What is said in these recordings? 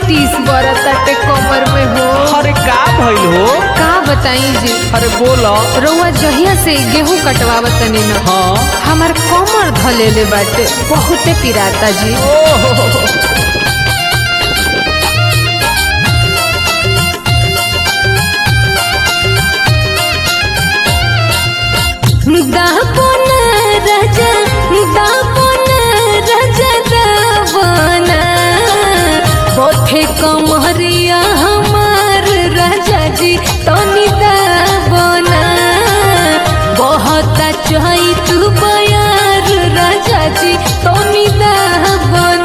टीस बरताटे कमर में हो अरे का भइल हो का बताई जी अरे बोलो रउआ जहिया से गेहूं कटवावत तनी न हाँ हमार कमर धलेले बाटे बहुते पिराता जी ओहो दापन राजा दापन राजा दावन बोथे कमरिया हमार राजा जी तनी दावन बहुत चाही तू बयार राजा जी तनी दावन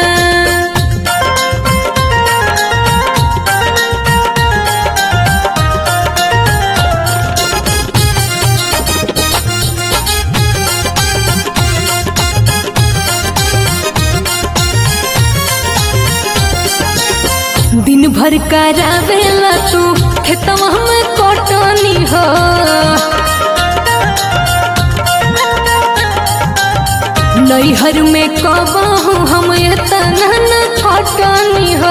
दिन भर करावेला तू खेतवा में कटनी हो नैहर में कबहू हम एतना न खटनी हो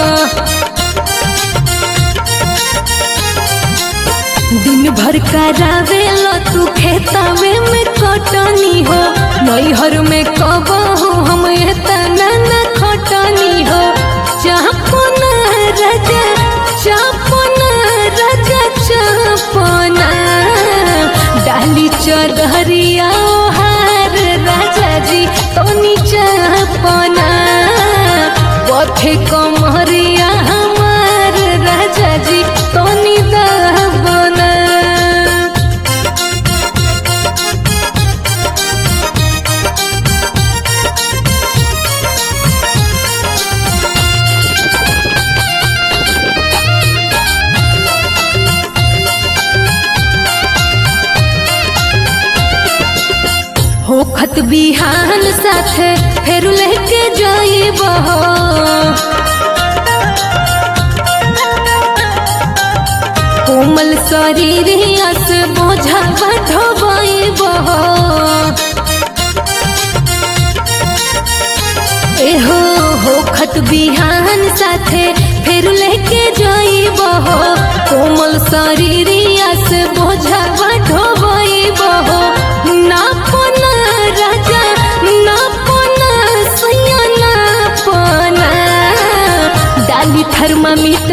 दिन भर करावेला तू खेतवे में कटनी हो नैहर में कबहू हम एतना न खटनी हो चापन राजा चापन राजा चापन डाली चदहरिया हार राजा जी तनी चापन पथे कमरिया हमार राजा जी तनी दाबना होखत बिहान साथे फेर लेके जाइब हो कोमल शरीर से बोझा ढोबाइब हो एहो होखत बिहान साथे फेर लेके जाइब हो कोमल शरीर से बोझा ढोबाइब हो नापन राजा नापन सैया नापन डाली थर्मामीटर